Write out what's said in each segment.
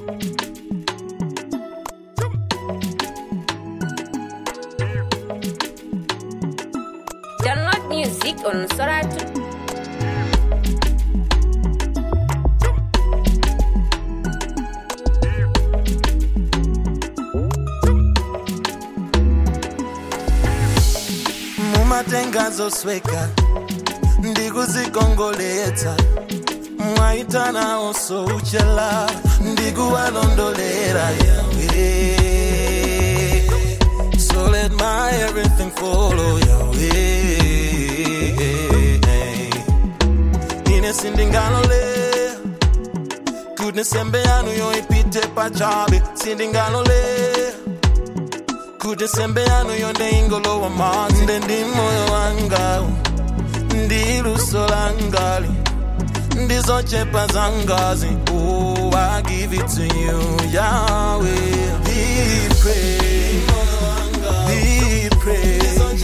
Download music on Soratu. mumatenga sweka ndikuzikongoletsa mwaitana oso uchela ndikuwalondolera yawe so let my everything follow yawe ine sindingalole kuti nsembe yanu yoipite pachabe sindingalole kuti nsembe yanu yonde ingolowa madzi nde ndi moyo wanga ndi luso langali ndizochepa zangazi oh, I give it to you Yahweh Be praised Be praised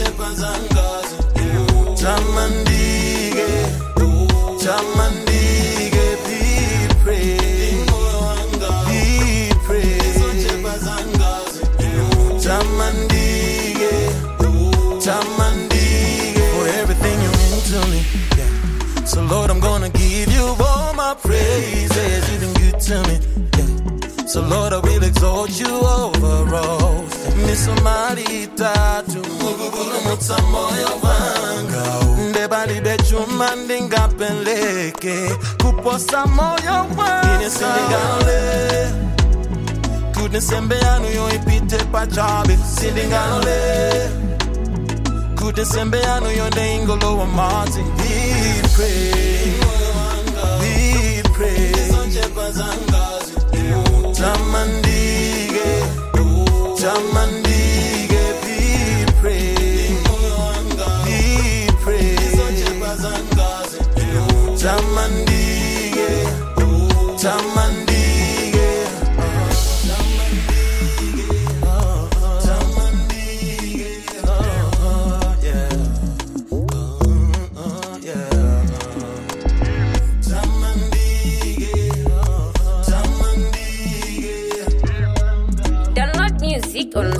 Tamandike Tamandike Be praised Be praised Tamandike Tamandike For everything you mean to me yeah. So Lord I'm gonna give you all my praises You've been good to me yeah. So Lord I will exalt you over all Misomari tatu Mukupulumutsa moyo wanga Ndebalibe chuma ndingapeleke Kuposa moyo wanga Ine sindingalole kuti nsembe yanu yoipite pachabe sindingalole kuti nsembe yanu yonde ingolowa madzi Be praised, be praised. tamandike tamandike be praised, be praised. tamandike tamandike Download music on